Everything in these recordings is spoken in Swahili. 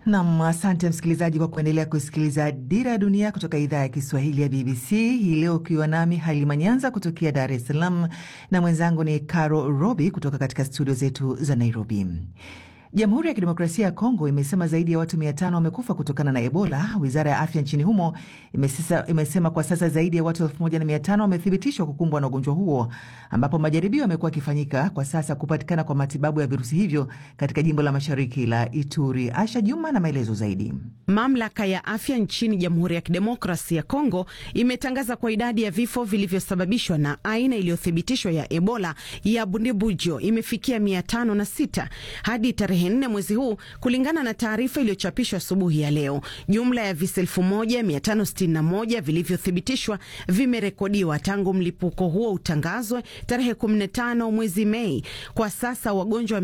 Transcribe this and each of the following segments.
Nam, asante msikilizaji kwa kuendelea kusikiliza Dira ya Dunia kutoka idhaa ya Kiswahili ya BBC hii leo, ukiwa nami Halima Nyanza kutokea Dar es Salaam na mwenzangu ni Caro Robi kutoka katika studio zetu za Nairobi. Jamhuri ya Kidemokrasia ya Kongo imesema zaidi ya watu mia tano wamekufa kutokana na Ebola. Wizara ya afya nchini humo imesisa, imesema kwa sasa zaidi ya watu elfu moja na mia tano wamethibitishwa kukumbwa na ugonjwa huo, ambapo majaribio yamekuwa yakifanyika kwa sasa kupatikana kwa matibabu ya virusi hivyo katika jimbo la mashariki la Ituri. Asha Juma na maelezo zaidi. Mamlaka ya afya nchini Jamhuri ya Kidemokrasia ya Kongo imetangaza kwa idadi ya vifo vilivyosababishwa na aina iliyothibitishwa ya Ebola ya Bundibujo imefikia mia tano na sita hadi tarehe nne mwezi huu, kulingana na taarifa iliyochapishwa asubuhi ya leo. Jumla ya visa 1561 vilivyothibitishwa vimerekodiwa tangu mlipuko huo utangazwe tarehe 15 mwezi Mei. Kwa sasa wagonjwa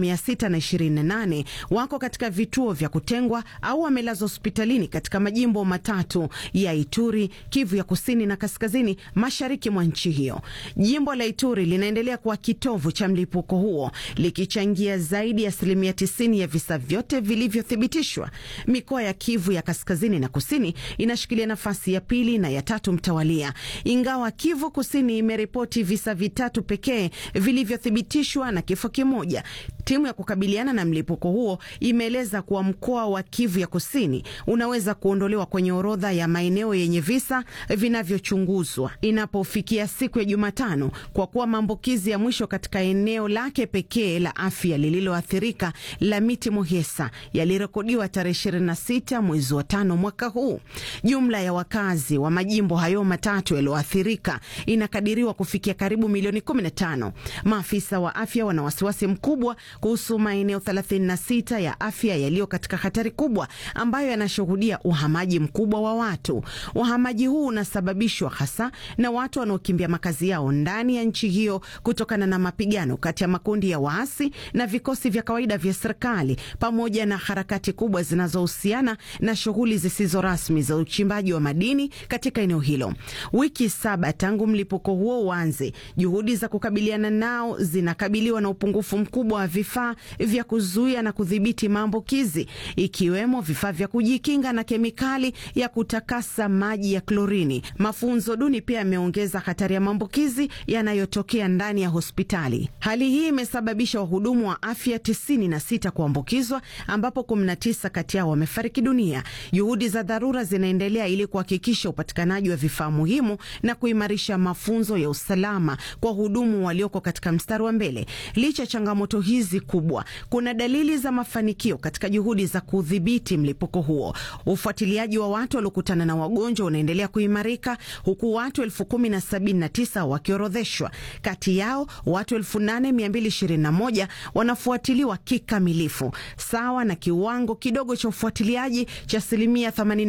628 wako katika vituo vya kutengwa au wamelazwa hospitalini katika majimbo matatu ya Ituri, Kivu ya kusini na kaskazini mashariki mwa nchi hiyo. Jimbo la Ituri linaendelea kuwa kitovu cha mlipuko huo likichangia zaidi ya asilimia tisini ya visa vyote vilivyothibitishwa. Mikoa ya Kivu ya kaskazini na kusini inashikilia nafasi ya pili na ya tatu mtawalia, ingawa Kivu kusini imeripoti visa vitatu pekee vilivyothibitishwa na kifo kimoja. Timu ya kukabiliana na mlipuko huo imeeleza kuwa mkoa wa Kivu ya kusini unaweza kuondolewa kwenye orodha ya maeneo yenye visa vinavyochunguzwa inapofikia siku ya Jumatano, kwa kuwa maambukizi ya mwisho katika eneo lake pekee la afya lililoathirika la Miti Muhesa yalirekodiwa tarehe 26 mwezi wa tano mwaka huu. Jumla ya wakazi wa majimbo hayo matatu yaliyoathirika inakadiriwa kufikia karibu milioni 15. Maafisa wa afya wana wasiwasi mkubwa kuhusu maeneo 36 ya afya yaliyo katika hatari kubwa ambayo yanashuhudia uhamaji mkubwa wa watu. Uhamaji huu unasababishwa hasa na watu wanaokimbia makazi yao ndani ya nchi hiyo kutokana na mapigano kati ya makundi ya waasi na vikosi vya kawaida vya serikali pamoja na harakati kubwa zinazohusiana na shughuli zisizo rasmi za uchimbaji wa madini katika eneo hilo. Wiki saba tangu mlipuko huo uanze, juhudi za kukabiliana nao zinakabiliwa na upungufu mkubwa wa vifaa vya kuzuia na kudhibiti maambukizi, ikiwemo vifaa vya kujikinga na kemikali ya kutakasa maji ya klorini. Mafunzo duni pia yameongeza hatari ya maambukizi yanayotokea ndani ya hospitali. Hali hii imesababisha wahudumu wa afya tisini na sita kuambukizwa ambapo 19 kati yao wamefariki dunia. Juhudi za dharura zinaendelea ili kuhakikisha upatikanaji wa vifaa muhimu na kuimarisha mafunzo ya usalama kwa wahudumu walioko katika mstari wa mbele. Licha ya changamoto hizi kubwa, kuna dalili za mafanikio katika juhudi za kudhibiti mlipuko huo. Ufuatiliaji wa watu waliokutana na wagonjwa unaendelea kuimarika huku watu elfu kumi na sabini na tisa wakiorodheshwa. Kati yao watu elfu nane mia mbili ishirini na moja wanafuatiliwa kikamilifu sawa na kiwango kidogo cha ufuatiliaji cha asilimia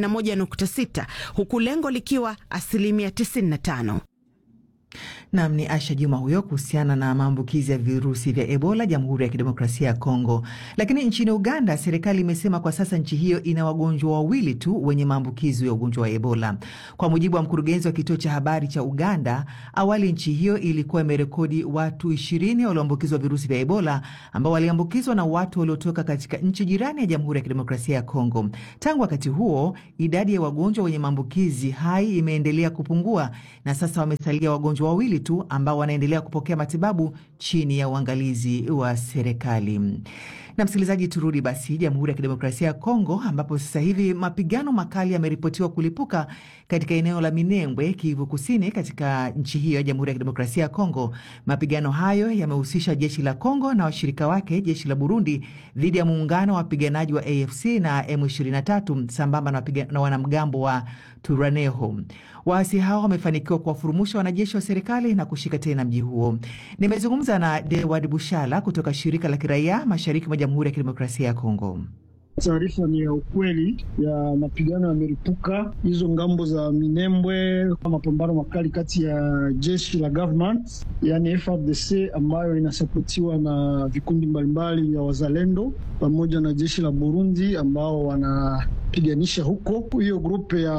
81.6 huku lengo likiwa asilimia 95. Nam ni Asha Juma huyo kuhusiana na maambukizi ya virusi vya Ebola Jamhuri ya Kidemokrasia ya Kongo. Lakini nchini Uganda, serikali imesema kwa sasa nchi hiyo ina wagonjwa wawili tu wenye maambukizi ya ugonjwa wa Ebola. Kwa mujibu wa mkurugenzi wa kituo cha habari cha Uganda, awali nchi hiyo ilikuwa imerekodi watu ishirini walioambukizwa virusi vya Ebola ambao waliambukizwa na watu waliotoka katika nchi jirani ya Jamhuri ya Kidemokrasia ya Kongo. Tangu wakati huo, idadi ya wagonjwa wenye maambukizi hai imeendelea kupungua na sasa wamesalia wagonjwa wawili tu ambao wanaendelea kupokea matibabu chini ya uangalizi wa serikali. Na msikilizaji, turudi basi Jamhuri ya Kidemokrasia ya Kongo, ambapo sasa hivi mapigano makali yameripotiwa kulipuka katika eneo la Minembwe, Kivu Kusini, katika nchi hiyo ya Jamhuri ya Kidemokrasia ya Kongo. Mapigano hayo yamehusisha jeshi la Kongo na washirika wake, jeshi la Burundi, dhidi ya muungano wa wapiganaji wa AFC na M23 sambamba na, na wanamgambo wa Turaneho. Waasi hao wamefanikiwa kuwafurumusha wanajeshi wa serikali na kushika tena mji huo. Nimezungumza na Dewad Bushala kutoka shirika la kiraia mashariki mwa Jamhuri ya Kidemokrasia ya Kongo. Taarifa ni ya ukweli ya mapigano yameripuka hizo ngambo za Minembwe, mapambano makali kati ya jeshi la government yani FARDC ambayo inasapotiwa na vikundi mbalimbali vya wazalendo pamoja na jeshi la Burundi ambao wanapiganisha huko. Hiyo grupe ya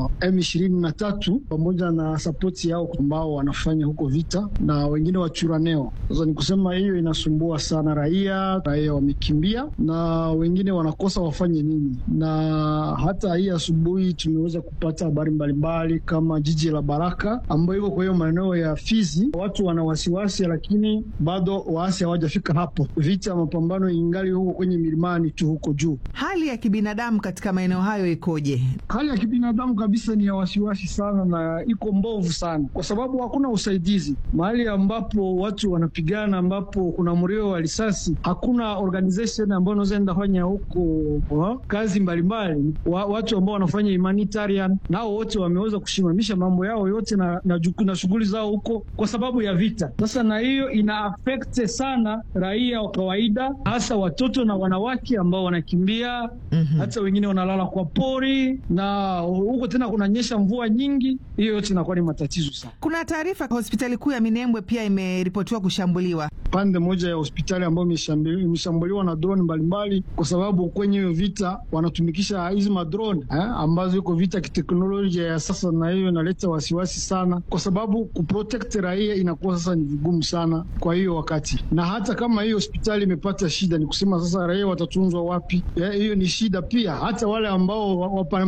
M23 pamoja na sapoti yao ambao wanafanya huko vita na wengine wachuraneo. Sasa ni kusema hiyo inasumbua sana raia, raia wamekimbia na wengine wana wanakosa wafanye nini. Na hata hii asubuhi tumeweza kupata habari mbalimbali kama jiji la Baraka ambayo iko kwa hiyo maeneo ya Fizi, watu wana wasiwasi, lakini bado waasi hawajafika hapo. Vita ya mapambano ingali huko kwenye milimani tu huko juu. Hali ya kibinadamu katika maeneo hayo ikoje? Hali ya kibinadamu kabisa ni ya wasiwasi sana na iko mbovu sana, kwa sababu hakuna usaidizi mahali ambapo watu wanapigana, ambapo kuna mlio wa risasi, hakuna organization ambayo inaweza enda fanya huko kazi mbalimbali wa, watu ambao wanafanya humanitarian nao wote wameweza kusimamisha mambo yao yote na, na, na shughuli zao huko kwa sababu ya vita. Sasa na hiyo ina affect sana raia wa kawaida, hasa watoto na wanawake ambao wanakimbia mm -hmm. Hata wengine wanalala kwa pori na huko tena kunanyesha mvua nyingi, hiyo yote inakuwa ni matatizo sana. Kuna taarifa hospitali kuu ya Minembwe pia imeripotiwa kushambuliwa, pande moja ya hospitali ambayo imeshambuliwa na drone mbalimbali, kwa sababu kwenye hiyo vita wanatumikisha hizi madrone eh, ambazo iko vita kiteknolojia ya sasa, na hiyo inaleta wasiwasi sana, kwa sababu kuprotect raia inakuwa sasa ni vigumu sana kwa hiyo wakati, na hata kama hiyo hospitali imepata shida, ni kusema sasa raia watatunzwa wapi? Hiyo ni shida pia. Hata wale ambao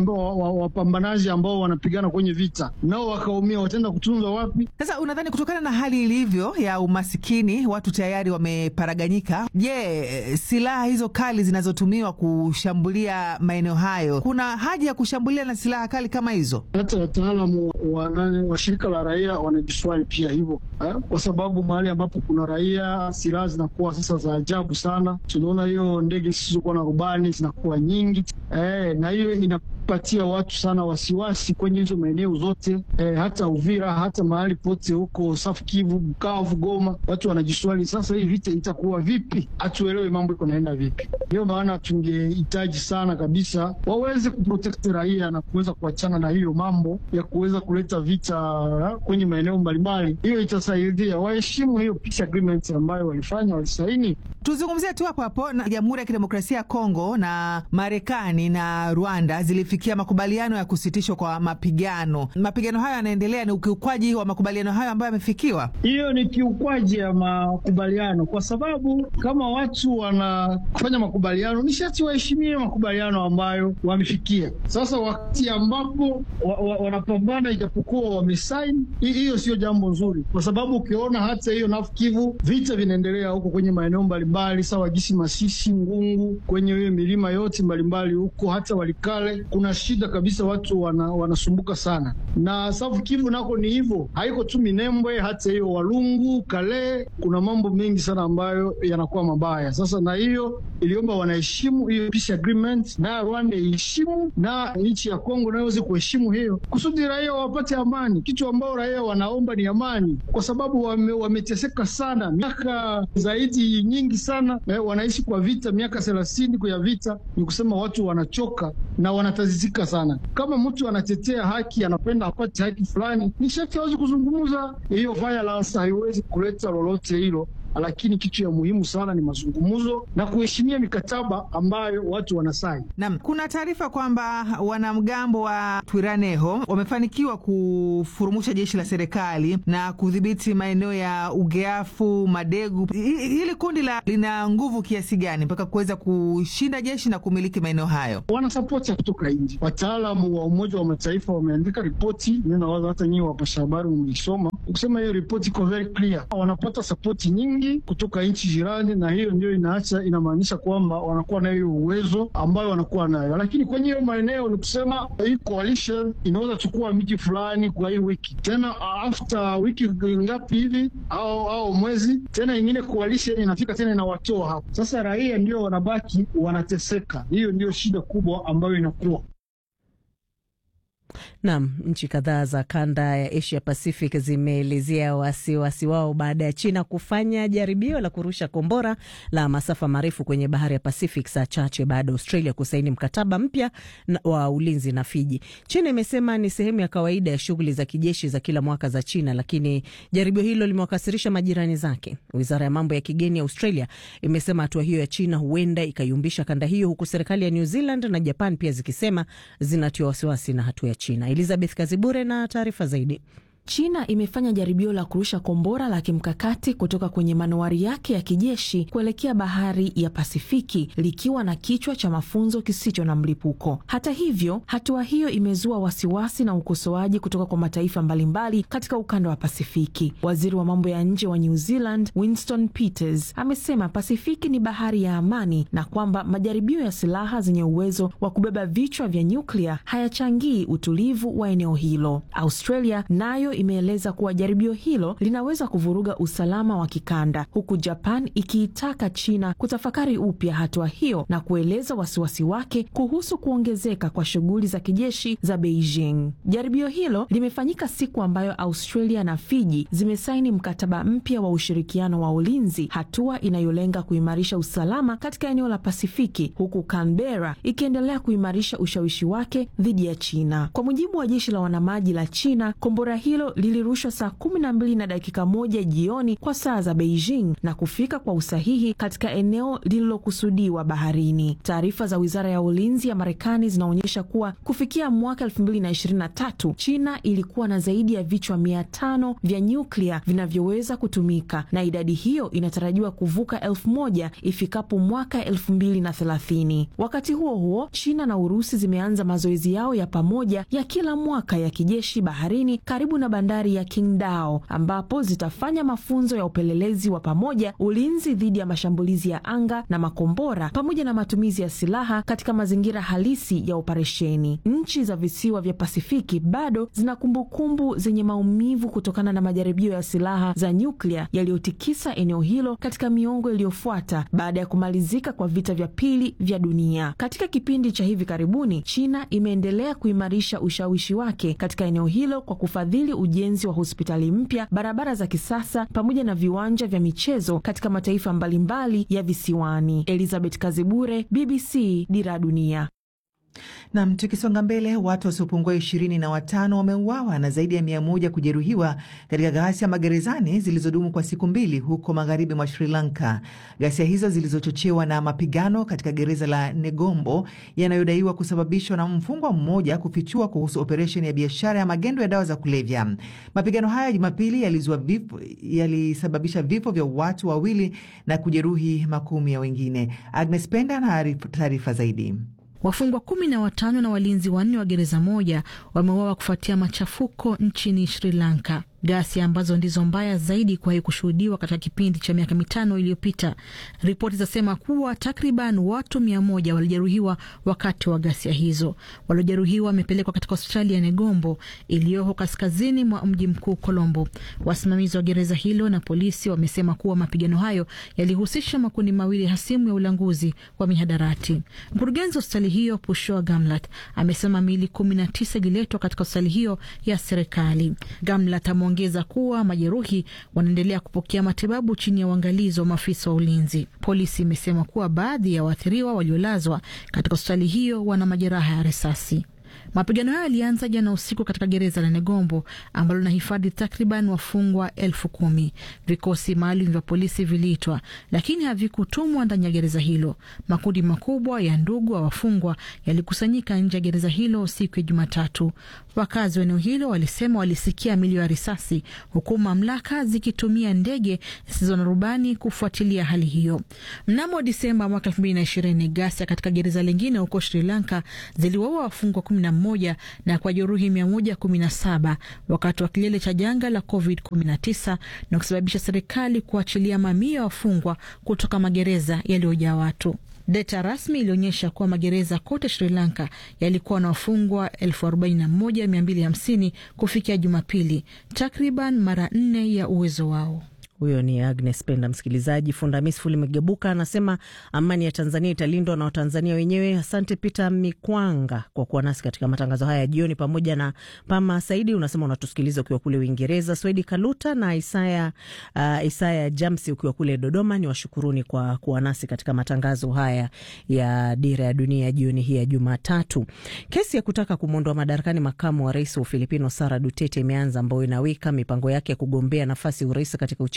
wapambanaji ambao wanapigana kwenye vita nao wakaumia, wataenda kutunzwa wapi? Sasa unadhani kutokana na hali ilivyo ya umasikini, watu tayari wameparaganyika, je, silaha hizo kali zinazotumiwa kushambulia maeneo hayo, kuna haja ya kushambulia na silaha kali kama hizo? Hata wataalamu wa, wa shirika la raia wanajiswali pia hivyo eh, kwa sababu mahali ambapo kuna raia silaha zinakuwa sasa za ajabu sana. Tunaona hiyo ndege zisizokuwa na rubani zinakuwa nyingi eh, na hiyo inapatia watu sana wasiwasi kwenye hizo maeneo zote eh, hata Uvira hata mahali pote huko South Kivu, Bukavu, Goma, watu wanajiswali sasa, hii vita itakuwa vipi? Hatuelewe mambo iko naenda vipi. Ndio maana tungehitaji sana kabisa waweze kuprotect raia na kuweza kuachana na hiyo mambo ya kuweza kuleta vita kwenye maeneo mbalimbali. Hiyo itasaidia, waheshimu hiyo peace agreement ambayo walifanya, walisaini. Tuzungumzie tu hapo hapo na Jamhuri ya Kidemokrasia ya Kongo na Marekani na Rwanda zilifikia makubaliano ya kusitishwa kwa mapigano. Mapigano hayo yanaendelea, ni ukiukwaji wa makubaliano hayo ambayo yamefikiwa. Hiyo ni kiukwaji ya makubaliano, kwa sababu kama watu wanafanya makubaliano ni sharti waheshimie makubaliano ambayo wamefikia. Sasa wakati ambapo wa, wa, wanapambana ijapokuwa wamesaini, hiyo sio jambo nzuri, kwa sababu ukiona hata hiyo North Kivu vita vinaendelea huko kwenye maeneo mbalimbali, sawa gisi Masisi, Ngungu, kwenye hiyo milima yote mbalimbali huko, hata Walikale kuna shida kabisa, watu wana, wanasumbuka sana. Na South Kivu nako ni hivyo, haiko tu Minembwe, hata hiyo Walungu, Kale, kuna mambo mengi sana ambayo yanakuwa mabaya. Sasa na hiyo iliomba wanaheshimu hiyo peace agreement, na Rwanda iheshimu na nchi ya Kongo nayo iweze kuheshimu hiyo, kusudi raia wapate amani. Kitu ambao raia wanaomba ni amani, kwa sababu wame, wameteseka sana miaka zaidi nyingi sana eh, wanaishi kwa vita miaka thelathini kwa vita. Ni kusema watu wanachoka na wanatazizika sana. Kama mtu anatetea haki, anapenda apate haki fulani, ni sharti awezi kuzungumza. Hiyo violence haiwezi kuleta lolote hilo lakini kitu ya muhimu sana ni mazungumzo na kuheshimia mikataba ambayo watu wanasaini. Naam, kuna taarifa kwamba wanamgambo wa Twiraneho wamefanikiwa kufurumusha jeshi la serikali na kudhibiti maeneo ya Ugeafu, Madegu. Hili kundi la lina nguvu kiasi gani mpaka kuweza kushinda jeshi na kumiliki maeneo hayo? Wana sapoti ya kutoka nje. Wataalamu wa Umoja wa Mataifa wameandika ripoti, nawaza hata nyinyi wapasha habari mmeisoma, kusema hiyo ripoti iko very clear, wanapata sapoti nyingi kutoka nchi jirani, na hiyo ndio inaacha inamaanisha kwamba wanakuwa na hiyo uwezo ambayo wanakuwa nayo, lakini kwenye hiyo maeneo ni kusema hii coalition inaweza chukua miji fulani kwa hii wiki tena, after wiki ngapi hivi au au mwezi tena, ingine coalition inafika tena inawatoa hapo. Sasa raia ndio wanabaki wanateseka. Hiyo ndio shida kubwa ambayo inakuwa Nam, nchi kadhaa za kanda ya Asia Pacific zimeelezea wasiwasi wao baada ya China kufanya jaribio la kurusha kombora la masafa marefu kwenye bahari ya Pacific saa chache baada ya Australia kusaini mkataba mpya wa ulinzi na Fiji. China imesema ni sehemu ya kawaida ya shughuli za kijeshi za kila mwaka za China, lakini jaribio hilo limewakasirisha majirani zake. Wizara ya mambo ya kigeni ya Australia imesema hatua hiyo ya China huenda ikayumbisha kanda hiyo, huku serikali ya New Zealand na Japan pia zikisema zinatiwa wasiwasi na hatua ya China. Elizabeth Kazibure na taarifa zaidi. China imefanya jaribio la kurusha kombora la kimkakati kutoka kwenye manowari yake ya kijeshi kuelekea bahari ya Pasifiki likiwa na kichwa cha mafunzo kisicho na mlipuko. Hata hivyo, hatua hiyo imezua wasiwasi na ukosoaji kutoka kwa mataifa mbalimbali katika ukanda wa Pasifiki. Waziri wa mambo ya nje wa New Zealand Winston Peters amesema Pasifiki ni bahari ya amani na kwamba majaribio ya silaha zenye uwezo wa kubeba vichwa vya nyuklia hayachangii utulivu wa eneo hilo. Australia nayo imeeleza kuwa jaribio hilo linaweza kuvuruga usalama wa kikanda, huku Japan ikiitaka China kutafakari upya hatua hiyo na kueleza wasiwasi wake kuhusu kuongezeka kwa shughuli za kijeshi za Beijing. Jaribio hilo limefanyika siku ambayo Australia na Fiji zimesaini mkataba mpya wa ushirikiano wa ulinzi, hatua inayolenga kuimarisha usalama katika eneo la Pasifiki, huku Canberra ikiendelea kuimarisha ushawishi wake dhidi ya China. Kwa mujibu wa jeshi la wanamaji la China, kombora hilo lilirushwa saa kumi na mbili na dakika moja jioni kwa saa za Beijing na kufika kwa usahihi katika eneo lililokusudiwa baharini. Taarifa za wizara ya ulinzi ya Marekani zinaonyesha kuwa kufikia mwaka elfu mbili na ishirini na tatu China ilikuwa na zaidi ya vichwa mia tano vya nyuklia vinavyoweza kutumika na idadi hiyo inatarajiwa kuvuka elfu moja ifikapo mwaka elfu mbili na thelathini. Wakati huo huo, China na Urusi zimeanza mazoezi yao ya pamoja ya kila mwaka ya kijeshi baharini karibu na bandari ya Qingdao ambapo zitafanya mafunzo ya upelelezi wa pamoja, ulinzi dhidi ya mashambulizi ya anga na makombora, pamoja na matumizi ya silaha katika mazingira halisi ya operesheni. Nchi za visiwa vya Pasifiki bado zina kumbukumbu zenye maumivu kutokana na majaribio ya silaha za nyuklia yaliyotikisa eneo hilo katika miongo iliyofuata baada ya kumalizika kwa vita vya pili vya dunia. Katika kipindi cha hivi karibuni, China imeendelea kuimarisha ushawishi wake katika eneo hilo kwa kufadhili ujenzi wa hospitali mpya, barabara za kisasa, pamoja na viwanja vya michezo katika mataifa mbalimbali ya visiwani. Elizabeth Kazibure, BBC, Dira ya Dunia. Nam, tukisonga mbele, watu wasiopungua ishirini na watano wameuawa na zaidi ya mia moja kujeruhiwa katika ghasia magerezani zilizodumu kwa siku mbili huko magharibi mwa Sri Lanka. Ghasia hizo zilizochochewa na mapigano katika gereza la Negombo yanayodaiwa kusababishwa na mfungwa mmoja kufichua kuhusu operesheni ya biashara ya magendo ya dawa za kulevya. Mapigano haya Jumapili yalizua vifo, yalisababisha vifo vya watu wawili na kujeruhi makumi ya wengine. Agnes Penda na taarifa zaidi. Wafungwa kumi na watano na walinzi wanne wa gereza moja wameuawa kufuatia machafuko nchini Sri Lanka, ghasia ambazo ndizo mbaya zaidi kuwahi kushuhudiwa katika kipindi cha miaka mitano iliyopita. Ripoti zinasema kuwa takriban watu mia moja walijeruhiwa wakati wa ghasia hizo. Waliojeruhiwa wamepelekwa katika hospitali ya Negombo iliyoko kaskazini mwa mji mkuu Colombo. Wasimamizi wa gereza hilo na polisi wamesema kuwa mapigano hayo yalihusisha makundi mawili hasimu ya ulanguzi wa mihadarati. Mkurugenzi wa hospitali hiyo Pushoa Gamlat amesema miili kumi na tisa ililetwa katika hospitali hiyo ya serikali. Gamlat ameongeza kuwa majeruhi wanaendelea kupokea matibabu chini ya uangalizi wa maafisa wa ulinzi. Polisi imesema kuwa baadhi ya waathiriwa waliolazwa katika hospitali hiyo wana majeraha ya risasi. Mapigano hayo yalianza jana usiku katika gereza la Negombo ambalo linahifadhi takriban wafungwa elfu kumi. Vikosi maalum vya polisi viliitwa, lakini havikutumwa ndani ya gereza hilo. Makundi makubwa ya ndugu wa wafungwa yalikusanyika nje ya gereza hilo siku ya Jumatatu. Wakazi wa eneo hilo walisema walisikia milio ya risasi, huku mamlaka zikitumia ndege zisizo na rubani kufuatilia hali hiyo. Mnamo Disemba mwaka elfu mbili na ishirini, ghasia katika gereza lingine huko Sri Lanka ziliwaua wafungwa kumi na moja na kwa jeruhi mia moja kumi na saba wakati wa kilele cha janga la Covid 19 na kusababisha serikali kuachilia mamia ya wafungwa kutoka magereza yaliyojaa watu. Data rasmi ilionyesha kuwa magereza kote Sri Lanka yalikuwa na wafungwa 41250 kufikia Jumapili, takriban mara nne ya uwezo wao. Huyo ni Agnes Penda. Msikilizaji, Fundamisfu limegebuka anasema amani ya Tanzania italindwa na Watanzania wenyewe. Asante Peter Mikwanga kwa kuwa nasi katika matangazo haya ya jioni, pamoja na Pama Saidi unasema unatusikiliza ukiwa kule Uingereza, Swedi Kaluta na Isaya, uh, Isaya Jamsi ukiwa kule Dodoma. Ni washukuruni kwa kuwa nasi katika matangazo haya ya Dira ya Dunia jioni hii ya Jumatatu. Kesi ya kutaka kumwondoa madarakani makamu wa rais wa Ufilipino Sara Duterte imeanza, ambayo inaweka mipango yake ya kugombea nafasi ya urais katika uchaguzi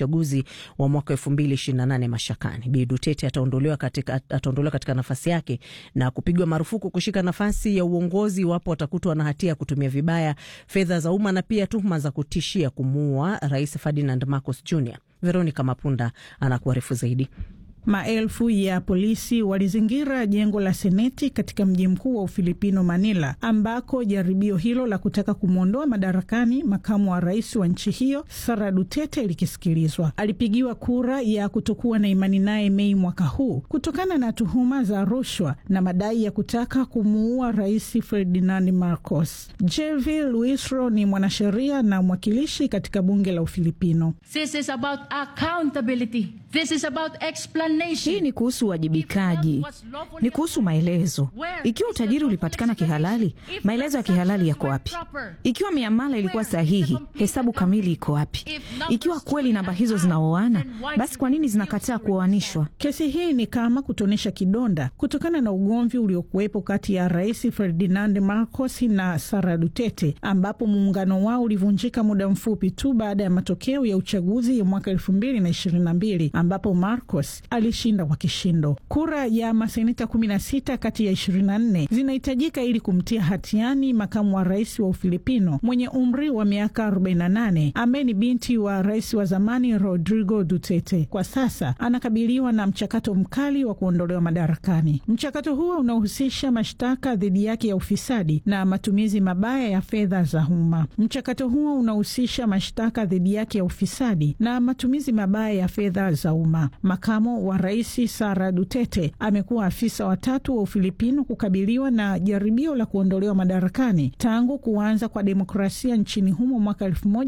uchaguzi wa mwaka elfu mbili ishirini na nane mashakani. Bi Duterte ataondolewa katika, ataondolewa katika nafasi yake na kupigwa marufuku kushika nafasi ya uongozi iwapo watakutwa na hatia ya kutumia vibaya fedha za umma na pia tuhuma za kutishia kumuua Rais Ferdinand Marcos Jr. Veronica Mapunda anakuarifu zaidi. Maelfu ya polisi walizingira jengo la seneti katika mji mkuu wa Ufilipino, Manila, ambako jaribio hilo la kutaka kumwondoa madarakani makamu wa rais wa nchi hiyo Sara Duterte likisikilizwa. Alipigiwa kura ya kutokuwa na imani naye Mei mwaka huu kutokana na tuhuma za rushwa na madai ya kutaka kumuua rais Ferdinand Marcos. Jelvi Luisro ni mwanasheria na mwakilishi katika bunge la Ufilipino. This is about accountability. This is about explanation. Hii ni kuhusu uwajibikaji, ni kuhusu maelezo. Ikiwa utajiri ulipatikana kihalali, maelezo ya kihalali yako wapi? Ikiwa miamala ilikuwa sahihi, hesabu kamili iko wapi? Ikiwa kweli namba hizo zinaoana, basi kwa nini zinakataa kuoanishwa? Kesi hii ni kama kutonesha kidonda kutokana na ugomvi uliokuwepo kati ya Rais Ferdinand Marcos na Sara Duterte, ambapo muungano wao ulivunjika muda mfupi tu baada ya matokeo ya uchaguzi ya mwaka elfu mbili na ishirini na mbili ambapo Marcos alishinda kwa kishindo. Kura ya maseneta 16 kati ya 24 zinahitajika ili kumtia hatiani makamu wa rais wa Ufilipino mwenye umri wa miaka 48 ambaye ni binti wa rais wa zamani Rodrigo Duterte. Kwa sasa anakabiliwa na mchakato mkali wa kuondolewa madarakani. Mchakato huo unahusisha mashtaka dhidi yake ya ufisadi na matumizi mabaya ya fedha za umma. Mchakato huo unahusisha mashtaka dhidi yake ya ufisadi na matumizi mabaya ya fedha za umma. Makamo wa rais Sara Duterte amekuwa afisa watatu wa Ufilipino kukabiliwa na jaribio la kuondolewa madarakani tangu kuanza kwa demokrasia nchini humo mwaka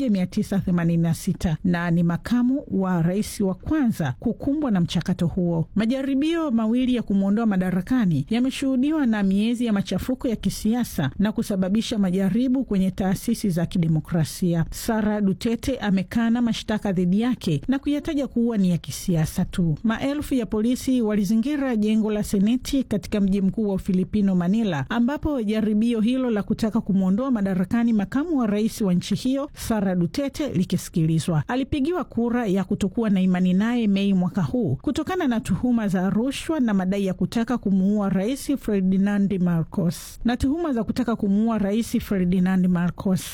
1986 na ni makamu wa rais wa kwanza kukumbwa na mchakato huo. Majaribio mawili ya kumwondoa madarakani yameshuhudiwa na miezi ya machafuko ya kisiasa na kusababisha majaribu kwenye taasisi za kidemokrasia. Sara Duterte amekana mashtaka dhidi yake na kuyataja kuwa ni ya kisiasa tu. Maelfu ya polisi walizingira jengo la seneti katika mji mkuu wa Ufilipino, Manila, ambapo jaribio hilo la kutaka kumwondoa madarakani makamu wa rais wa nchi hiyo Sara Duterte likisikilizwa. Alipigiwa kura ya kutokuwa na imani naye Mei mwaka huu kutokana na tuhuma za rushwa na madai ya kutaka kumuua rais Ferdinand Marcos na tuhuma za kutaka kumuua rais Ferdinand Marcos.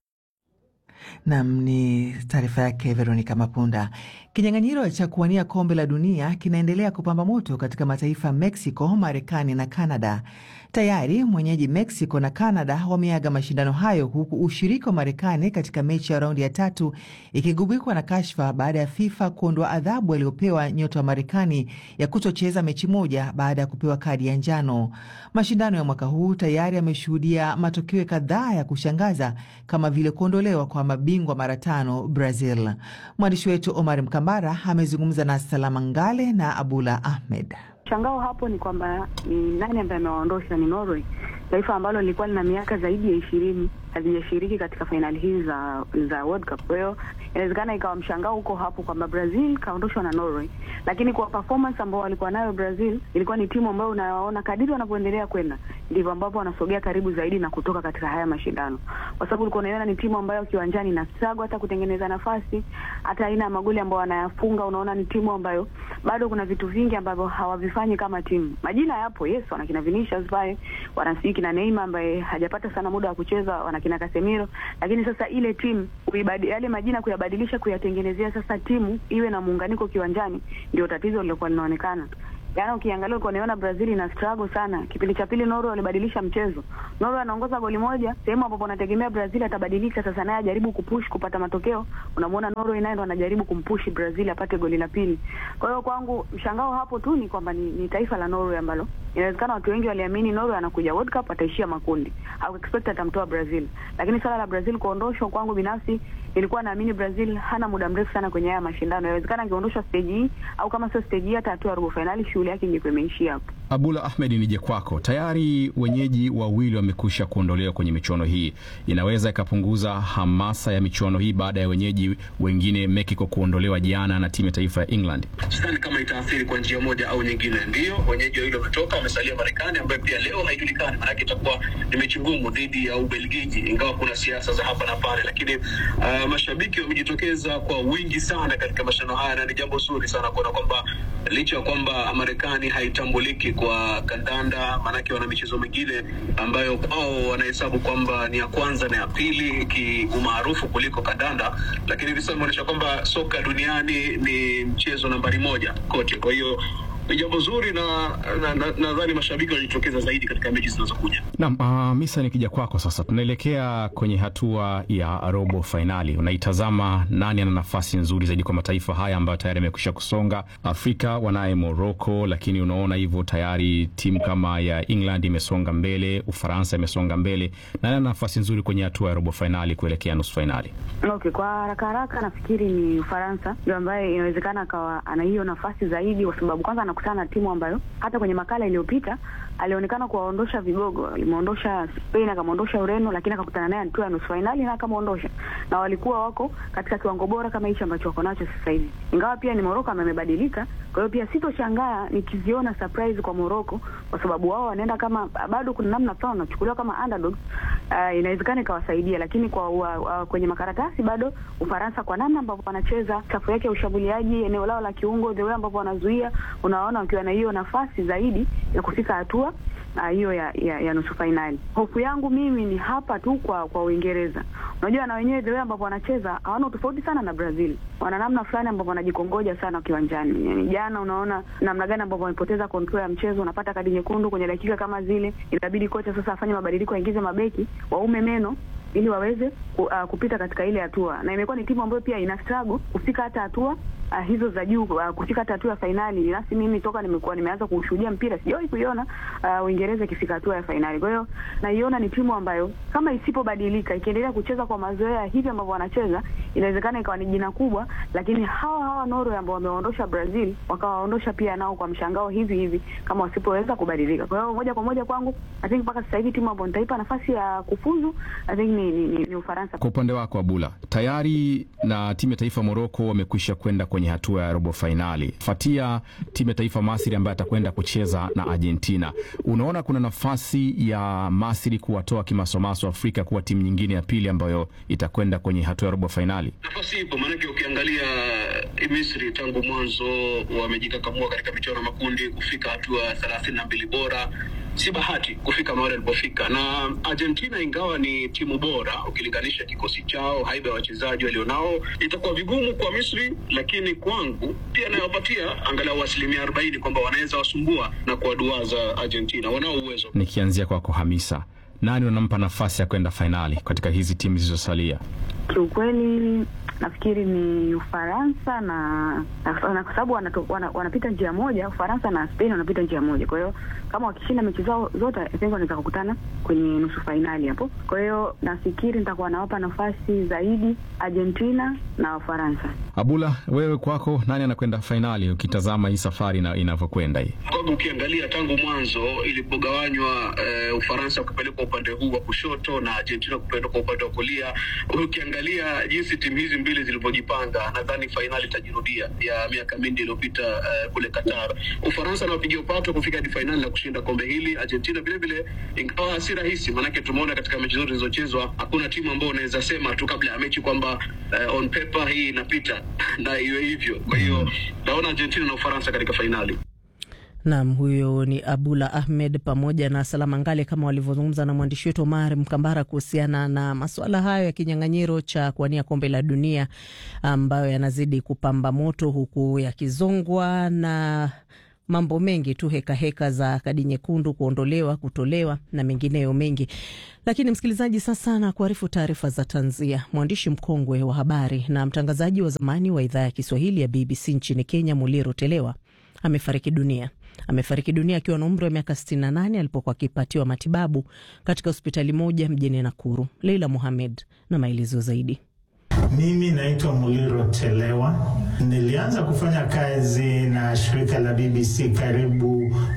Nam ni taarifa yake Veronica Mapunda. Kinyang'anyiro cha kuwania kombe la dunia kinaendelea kupamba moto katika mataifa ya Mexico, Marekani na Canada. Tayari mwenyeji Mexico na Canada wameaga mashindano hayo, huku ushiriki wa Marekani katika mechi ya raundi ya tatu ikigubikwa na kashfa baada ya FIFA kuondoa adhabu aliyopewa nyota wa Marekani ya kutocheza mechi moja baada ya kupewa kadi ya njano. Mashindano ya mwaka huu tayari yameshuhudia matokeo kadhaa ya kushangaza kama vile kuondolewa kwa mabingwa mara tano Brazil. Mwandishi wetu Omar Mkambara amezungumza na Salama Ngale na Abula Ahmed. Mshangao hapo ni kwamba ni nani ambaye amewaondosha? Ni Norway, taifa ambalo lilikuwa lina miaka zaidi ya ishirini hazijashiriki katika fainali hizi za za World Cup. Kwa hiyo inawezekana ikawa mshangao huko hapo kwamba Brazil kaondoshwa na Norway, lakini kwa performance ambao walikuwa nayo Brazil, ilikuwa ni timu ambayo unawaona kadiri wanavyoendelea kwenda ndivyo ambapo wanasogea karibu zaidi na kutoka katika haya mashindano, kwa sababu ulikuwa unaiona ni timu ambayo kiwanjani ina struggle hata kutengeneza nafasi, hata aina ya magoli ambayo wanayafunga, unaona ni timu ambayo bado kuna vitu vingi ambavyo hawavifanyi kama timu. Majina yapo, yes, wana kina Vinicius pale, wana siki na Neymar ambaye hajapata sana muda wa kucheza, wana kina Casemiro, lakini sasa ile timu kuibadi, yale majina kuyabadilisha, kuyatengenezea sasa timu iwe na muunganiko kiwanjani, ndio tatizo lilokuwa linaonekana. Yaani ukiangalia ulikuwa unaona Brazil ina struggle sana. Kipindi cha pili Norway walibadilisha mchezo. Norway anaongoza goli moja, sehemu ambapo unategemea Brazil atabadilika sasa naye ajaribu kupush kupata matokeo. Unamuona Norway naye ndo anajaribu kumpush Brazil apate goli la pili. Kwa hiyo kwangu mshangao hapo tu ni kwamba ni, ni taifa la Norway ambalo inawezekana watu wengi waliamini Norway anakuja World Cup ataishia makundi. Au expect atamtoa Brazil. Lakini swala la Brazil kuondoshwa kwangu binafsi nilikuwa naamini Brazil hana muda mrefu sana kwenye haya mashindano. Inawezekana angeondoshwa stage hii au kama sio stage hii hata hatua ya robo finali shughuli yake ingekuwa imeishia hapo. Abula Ahmed, nije kwako. Tayari wenyeji wawili wamekusha kuondolewa kwenye michuano hii, inaweza ikapunguza hamasa ya michuano hii baada ya wenyeji wengine Mexico kuondolewa jana na timu ya taifa ya England? Sidhani kama itaathiri kwa njia moja au nyingine. Ndio wenyeji wawili wametoka, wamesalia Marekani ambayo pia leo haijulikani, maanake itakuwa ni mechi ngumu dhidi ya Ubelgiji, ingawa kuna siasa za hapa na pale, lakini uh, mashabiki wamejitokeza kwa wingi sana katika mashindano haya na ni jambo zuri sana kuona kwamba licha ya kwamba Marekani haitambuliki kwa kandanda, maanake wana michezo mingine ambayo kwao wanahesabu kwamba ni ya kwanza na ya pili kiumaarufu kuliko kandanda, lakini hivi sasa imeonyesha kwamba soka duniani ni mchezo nambari moja kote. Kwa hiyo ni jambo zuri na nadhani na, na, na mashabiki wanajitokeza zaidi katika mechi zinazokuja. Naam, uh, Misa, nikija kwako sasa, tunaelekea kwenye hatua ya robo fainali. Unaitazama nani ana nafasi nzuri zaidi kwa mataifa haya ambayo tayari yamekwisha kusonga? Afrika wanaye Morocco, lakini unaona hivyo tayari timu kama ya England imesonga mbele, Ufaransa imesonga mbele. Nani ana nafasi nzuri kwenye hatua ya robo fainali kuelekea nusu fainali? Okay, kwa haraka haraka nafikiri ni Ufaransa ndio ambaye inawezekana akawa ana hiyo nafasi zaidi, kwa sababu kwanza anakutana na timu ambayo hata kwenye makala iliyopita alionekana kuwaondosha vigogo. Alimuondosha Spain, akamwondosha Ureno, lakini akakutana naye hatua ya nusu fainali na akamwondosha, na walikuwa wako katika kiwango bora kama hicho ambacho wako nacho sasa hivi, ingawa pia ni Morocco amebadilika. Kwa hiyo pia sitoshangaa nikiziona surprise kwa Morocco, kwa sababu wao wanaenda kama bado kuna namna fulani wanachukuliwa kama underdogs. Uh, inawezekana ikawasaidia, lakini kwa uh, uh, kwenye makaratasi bado Ufaransa kwa namna ambavyo wanacheza, safu yake ya ushambuliaji, eneo lao la kiungo, the way ambavyo wanazuia, unaona wakiwa na hiyo nafasi zaidi ya kufika hatua hiyo uh, ya, ya, ya nusu fainali. Hofu yangu mimi ni hapa tu kwa kwa Uingereza. Unajua na wenyewe the way ambavyo wanacheza hawana tofauti sana na Brazil, wana namna fulani ambavyo wanajikongoja sana kiwanjani. Yani jana unaona namna gani ambavyo wamepoteza control ya mchezo, unapata kadi nyekundu kwenye dakika kama zile, inabidi kocha sasa afanye mabadiliko, aingize mabeki waume meno ili waweze ku, uh, kupita katika ile hatua, na imekuwa ni timu ambayo pia ina struggle kufika hata hatua uh, hizo za juu uh, kufika hata hatua ya fainali. Nasi mimi toka nimekuwa nimeanza kushuhudia mpira sijawahi kuiona uh, Uingereza ikifika hatua ya fainali. Kwa hiyo naiona ni timu ambayo kama isipobadilika, ikiendelea kucheza kwa mazoea hivi ambavyo wanacheza, inawezekana ikawa ni jina kubwa, lakini hawa hawa Norway ambao wamewaondosha Brazil wakawaondosha pia nao kwa mshangao hivi hivi, kama wasipoweza kubadilika. Kwa hiyo moja kwa moja kwangu, I think mpaka sasa hivi timu ambayo nitaipa nafasi ya kufuzu I think ni, ni, ni, ni Ufaransa. Kwa upande wako Abula, tayari na timu ya taifa Morocco wamekwisha kwenda kwenye hatua ya robo fainali, fatia timu ya taifa Masri ambaye atakwenda kucheza na Argentina. Unaona kuna nafasi ya Masri kuwatoa kimasomaso Afrika kuwa timu nyingine ya pili ambayo itakwenda kwenye hatua ya robo fainali? Nafasi ipo, maanake ukiangalia Misri tangu mwanzo wamejikakamua katika michuano ya makundi kufika hatua thelathini na mbili bora si bahati kufika mahali alipofika. Na Argentina ingawa ni timu bora ukilinganisha kikosi chao, haiba ya wachezaji walionao, itakuwa vigumu kwa Misri, lakini kwangu pia nawapatia angalau asilimia arobaini kwamba wanaweza wasumbua na kuwaduaza Argentina, wanao uwezo. Nikianzia kwako Hamisa, nani unampa nafasi ya kwenda fainali katika hizi timu zilizosalia? Kiukweli nafikiri ni Ufaransa na, na, na kwa sababu wana, wanapita njia moja. Ufaransa na Spain wanapita njia moja, kwa hiyo kama wakishinda mechi zao zote wanaweza kukutana kwenye nusu fainali hapo. Kwa hiyo nafikiri nitakuwa nawapa nafasi zaidi Argentina na Ufaransa. Abula, wewe kwako nani anakwenda fainali ukitazama hii safari na inavyokwenda hii? Kwamba ukiangalia tangu mwanzo ilipogawanywa, uh, Ufaransa kupelekwa upande huu wa kushoto na Argentina kupelekwa upande wa kulia, ukiangalia jinsi timu hizi mbili zilivyojipanga, nadhani fainali itajirudia ya miaka mingi iliyopita uh, kule Qatar. Ufaransa anawapigia upato kufika hadi fainali na kushinda kombe hili. Argentina vile vile, ingawa si rahisi, maanake tumeona katika mechi zote zilizochezwa hakuna timu ambayo unaweza sema tu kabla ya mechi kwamba uh, on paper hii inapita na iwe hivyo. Kwa hiyo naona Argentina na Ufaransa katika fainali. Nam, huyo ni Abula Ahmed pamoja na Salama Ngale kama walivyozungumza na mwandishi wetu Omar Mkambara kuhusiana na masuala hayo ya kinyang'anyiro cha kuwania kombe la dunia ambayo yanazidi kupamba moto huku yakizongwa na mambo mengi tu, hekaheka heka za kadi nyekundu kuondolewa, kutolewa na mengineyo mengi. Lakini msikilizaji, sasa na kuarifu taarifa za tanzia. Mwandishi mkongwe wa habari na mtangazaji wa zamani wa idhaa ya Kiswahili ya BBC nchini Kenya, Muliro Telewa amefariki dunia. Amefariki dunia akiwa na umri wa miaka 68 alipokuwa akipatiwa matibabu katika hospitali moja mjini Nakuru. Leila Mohamed na maelezo zaidi. Mimi naitwa Muliro Telewa. Nilianza kufanya kazi na shirika la BBC karibu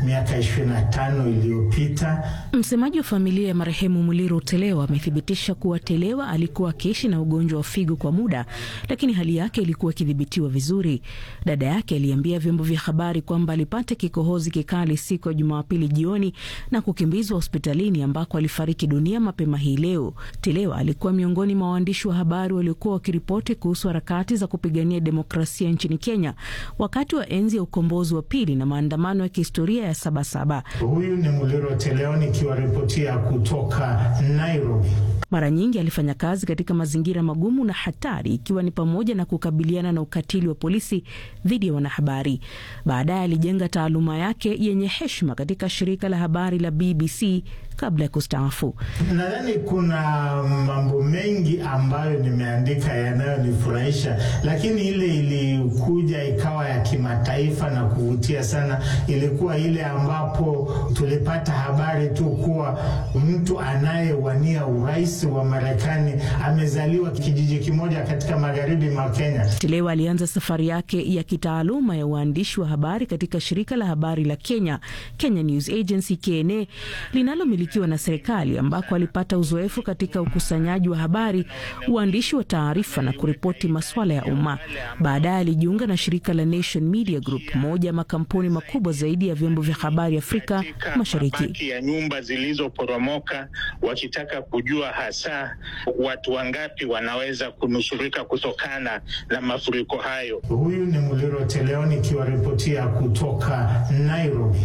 miaka ishirini na tano iliyopita. Msemaji wa familia ya marehemu Muliro Telewa amethibitisha kuwa Telewa alikuwa akiishi na ugonjwa wa figo kwa muda, lakini hali yake ilikuwa ikidhibitiwa vizuri. Dada yake aliambia vyombo vya habari kwamba alipata kikohozi kikali siku ya Jumapili jioni na kukimbizwa hospitalini ambako alifariki dunia mapema hii leo. Telewa alikuwa miongoni mwa waandishi wa habari waliokuwa wakiripoti kuhusu harakati za kupigania demokrasia nchini Kenya wakati wa enzi ya ukombozi wa pili na maandamano ya kihistoria ya Sabasaba. Huyu ni Muliro Teleo nikiwaripotia kutoka Nairobi. Mara nyingi alifanya kazi katika mazingira magumu na hatari, ikiwa ni pamoja na kukabiliana na ukatili wa polisi dhidi ya wanahabari. Baadaye alijenga taaluma yake yenye heshima katika shirika la habari la BBC kabla ya kustaafu. Nadhani kuna mambo mengi ambayo nimeandika yanayonifurahisha, lakini ile ilikuja ikawa ya kimataifa na kuvutia sana, ilikuwa ile ambapo tulipata habari tu kuwa mtu anayewania urais wa Marekani amezaliwa kijiji kimoja katika magharibi mwa Kenya. Telewa alianza safari yake ya kitaaluma ya uandishi wa habari katika shirika la habari la Kenya, Kenya News Agency KNA, linalomilikiwa na serikali, ambako alipata uzoefu katika ukusanyaji wa habari, uandishi wa taarifa na kuripoti masuala ya umma. Baadaye alijiunga na shirika la Nation Media Group, moja ya makampuni makubwa zaidi ya vyombo vya habari Afrika Mashariki. Mabaki ya nyumba zilizoporomoka wakitaka kujua hasa watu wangapi wanaweza kunusurika kutokana na mafuriko hayo. Huyu ni Muliro Teleo nikiwaripotia kutoka Nairobi.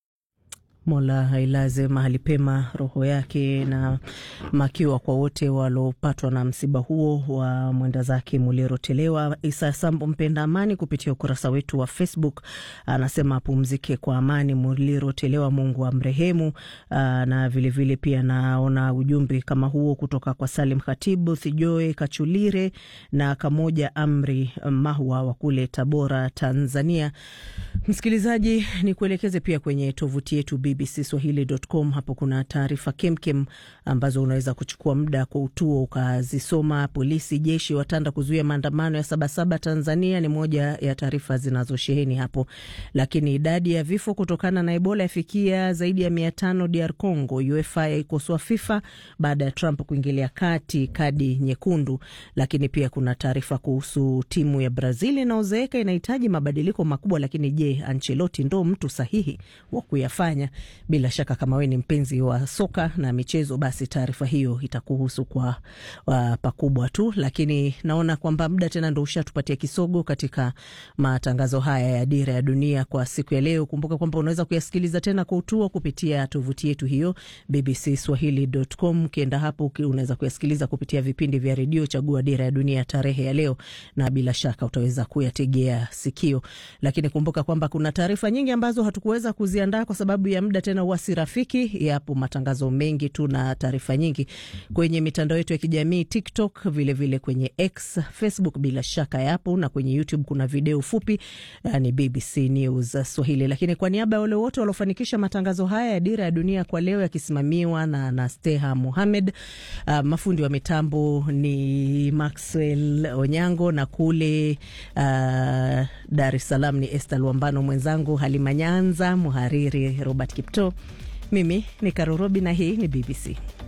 Mola ailaze mahali pema roho yake na makiwa kwa wote waliopatwa na msiba huo wa mwenda zake Muliro Telewa. Isa Sambo mpenda amani kupitia ukurasa wetu wa Facebook anasema apumzike kwa amani Muliro Telewa, Mungu amrehemu. Na vilevile vile pia naona ujumbe kama huo kutoka kwa Salim Khatibu Thijoe Kachulire na Kamoja Amri Mahwa wa kule Tabora, Tanzania. Msikilizaji, ni kuelekeze pia kwenye tovuti yetu bbcswahili.com. Hapo kuna taarifa kemkem ambazo unaweza kuchukua muda kwa utuo ukazisoma. Polisi jeshi watanda kuzuia maandamano ya Sabasaba Tanzania ni moja ya taarifa zinazosheheni hapo, lakini idadi ya vifo kutokana na Ebola yafikia zaidi ya mia tano DR Congo. UEFA yaikosoa FIFA baada ya Trump kuingilia kati kadi nyekundu. Lakini pia kuna taarifa kuhusu timu ya Brazil inaozeeka inahitaji mabadiliko makubwa, lakini je, Ancelotti ndo mtu sahihi wa kuyafanya? Bila shaka kama wewe ni mpenzi wa soka na michezo, basi taarifa hiyo itakuhusu kwa uh, pakubwa tu, lakini naona kwamba muda tena ndo ushatupatia kisogo katika matangazo haya ya Dira ya Dunia kwa siku ya leo. Kumbuka kwamba unaweza kuyasikiliza tena kwa utuo kupitia tovuti yetu hiyo bbcswahili.com. Ukienda hapo unaweza kuyasikiliza kupitia vipindi vya redio, chagua Dira ya Dunia tarehe ya leo, na bila shaka utaweza kuyategea sikio. Lakini kumbuka kwamba kuna taarifa nyingi ambazo hatukuweza kuziandaa kwa sababu ya muda tena wasi rafiki. Yapo matangazo mengi tu na taarifa nyingi kwenye mitandao yetu ya kijamii TikTok, vilevile vile kwenye X, Facebook bila shaka yapo, na kwenye YouTube kuna video fupi, yani BBC News Swahili. Lakini kwa niaba ya wale wote waliofanikisha matangazo haya ya Dira ya Dunia kwa leo yakisimamiwa na Nasteha Muhamed, uh, mafundi wa mitambo ni Maxwell Onyango na kule uh, Dar es Salaam ni Esther Luambano, mwenzangu Halima Nyanza, mhariri Robert Kipto. Mimi ni Karorobi na hii ni BBC.